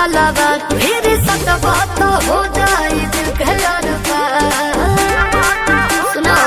तालाबा फिर सटवा तो हो जाई दिल के अरबा सुनो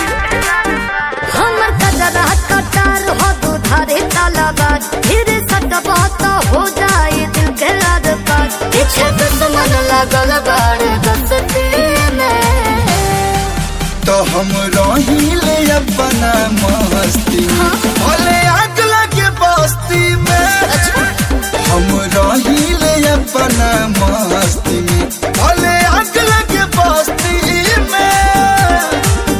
हमर कजरा कटार हो दो धारे तालाबा फिर सटवा तो हो जाई दिल के अरबा पीछे दुश्मन लगल बाड़ दस्ती में तो हम रहिले अपना मस्ती में भले आग लगे बस्ती में हम रहिले अपना मस्ती में भले आग लगे बस्ती में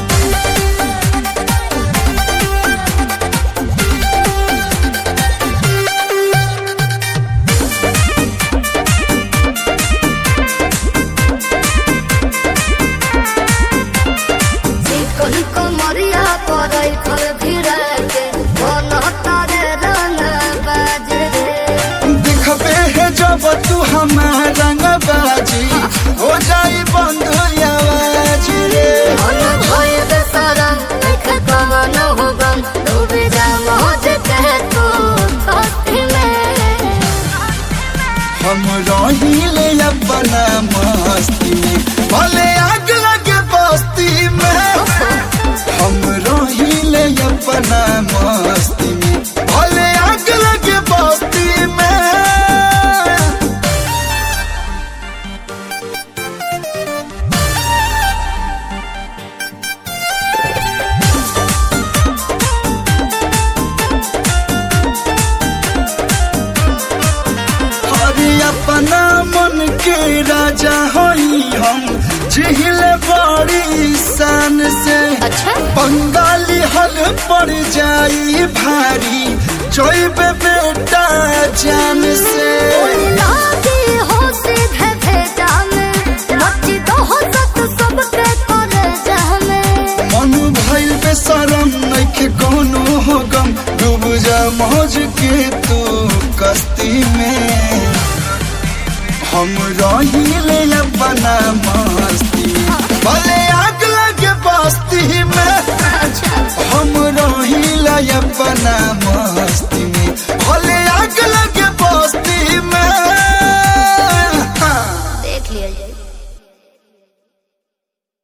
चिकन कमरिया पड़ै फल भिड़ा के मन तारे रंग बाजे दिखबे है जब तू हमारा रंग बाजी हो जाई बंद आवाज रे मन भय बेसरम देख कमन हो गम डूबे जा मौज कह तू दोस्ती में हम रहिले अपना मस्ती में भले आग लगे बस्ती में हम रहिले अपना मस्ती में भले आग लगे बस्ती में अरे अपना मन के राजा होई हम जिहिले बड़ी शान से अच्छा बंगाली हल पड़ जाई भारी जोइबे बेटा जान से लागी हो सीधे भेजा में मची तो हो सत सबके करे जामे मन भइल बेसरम नइखे कोनो हो गम डूब जा मौज के तू कस्ती में हम रहिले अपना मस्ती भले आग लगे बस्ती में अच्छा हम रहिले अपना